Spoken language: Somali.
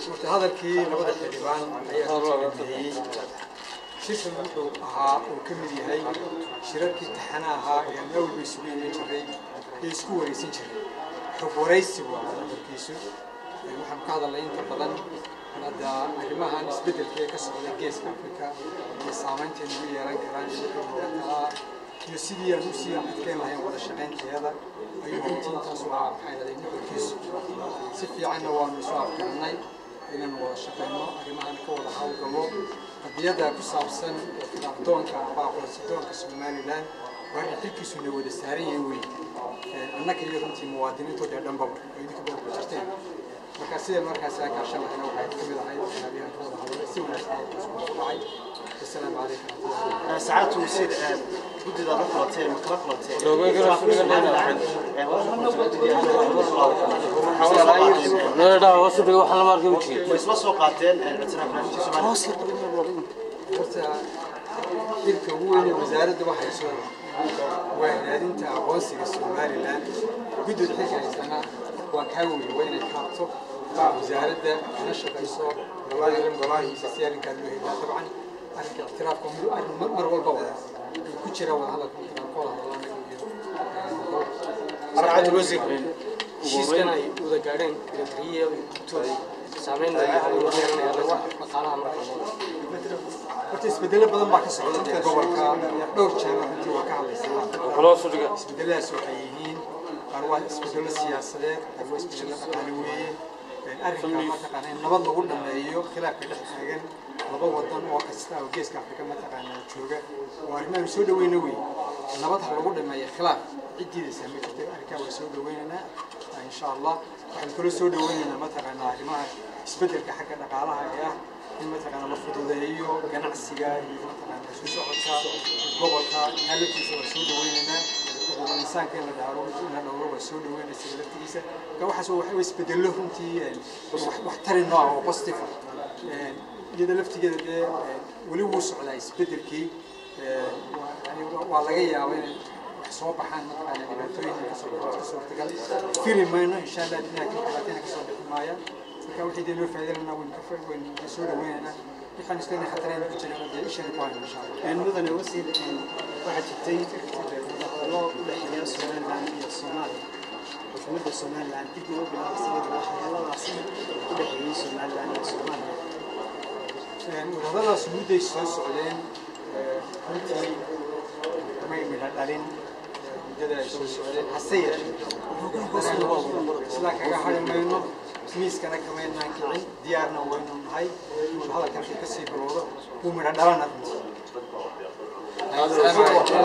horta hadalkii labada xildhibaan ayaa ku dambeeyey shirkan wuxuu ahaa uu ka mid yahay shirarkii taxana ahaa ee aan awalba isugu iman jiray ee isku wareysan jiray xog waraysi waa hadalkiisu waxaan ka hadalnay inta badan hadda arrimahan isbeddelka ee ka socda geeska afrika iyo saamaynteeda ugu yeelan karaan iyo wixii looga talaa iyo sidii aan usii adkeyn lahayn wada shaqaynteeda ayuu runtii intaas u ahaa maxay dhaday nuxurkiisu si fiicanna waanu isu afgarnay inaanu wada shaqayno arrimahan ka wada hawlgalo qadiyada ku saabsan khilaafdoonka amba aqoonsidoonka somalilan waa arrin xilkiisuna wada saaran yahay wey annaka iyo runtii muwaadiniintoo dee dhanbaba oo idinka badan ku jirteen marka sideen markaas aa kaashan lahayna waxay ka mid ahayd waxyaabihan ka wada hadalay si wanaagsan isku dhacay wasalaamu calaykum waraxmatullahi ساعات وسيد جدد هذا فلاتين مكلا فلاتين isla soo qaateen ictiraafnaamintii Soomaaliya horta xilka ugu weyn ee wasaaradda waxayso waa raadinta aqoonsiga somalilan guddida xilka haysana waa kaa weyn waa inay kaabto wasaaradda kana shaqayso golaha golahiisa si arrinkaa loo helaa dabcan arrinka ictiraafka mid arrin mar mar walba wada ku jira wada hadalka markaan ka wada hadalanaga iyo arcad wasiir heshiiskan ay wada gaadheen militariya tooda saameyn yeelanaya dhaqaalaha marka horta isbedelo badan baa ka socda dee gobolka dhowr jeer runtii waa ka hadlaysaa loo soo dhiga isbedeladaas waxay yihiin qaar waa isbedelo siyaasadeed qaar waa isbedelo dhaqaale weeye arrinka mataqaana in nabad lagu dhameeyo khilaafka dhex taagan laba wadan oo kasta oo geeska afrika mataqaana jooga oo arrimahan soo dhaweyna wey nabad ha lagu dhameeyo khilaaf ciddiidaysaa ma jirto arrinkaa waa soo dhaweynaynaa insha allah waxaan kaloo soo dhaweynaynaa mataqaana arrimaha isbedelka xagga dhaqaalaha ee ah in mataqaana la fududeeyo ganacsiga iyo mataqaana isu socodka gobolka halatiisa waa soo dhaweynaynaa xuquuqul insaanka in la dhaaro in la dhowro waa soo dhaweynaysa isaga laftigiisa marka waxaas waa isbedello runtii wax tari nooc oo positive ah iyada laftigeeda dee weli wuu socdaa isbedelkii waa laga yaabaa inay wax soo baxaan mataqaana dhibaatooyin kasoo suurtagal fili mayno insha allah laakiin dhibaatayna kasoo bixi maayaan marka wixii dee noo faa'iidanana waynu ka waynu soo dhaweynaynaa waxaan isleena khatarayna ku jirana dee ishana ku hayno insha allah mudane wasiir waxaa jirtay wadahadallo u dhexeeya somaliland iyo soomaaliya xukuumadda somaliland dib loo bilaabo sidii wadahadalladaasi u dhexeeyey somaliland iyo soomaaliya wadahadalladaas mudday soo socdeen runtii may midha dhalin muddada ay soo socdeen hase yeeshee sidaa kaga hari mayno miiskana kamaynaan kicin diyaarna waynu nahay hadalkan kasii bilowdo wuu midha dhalana runtii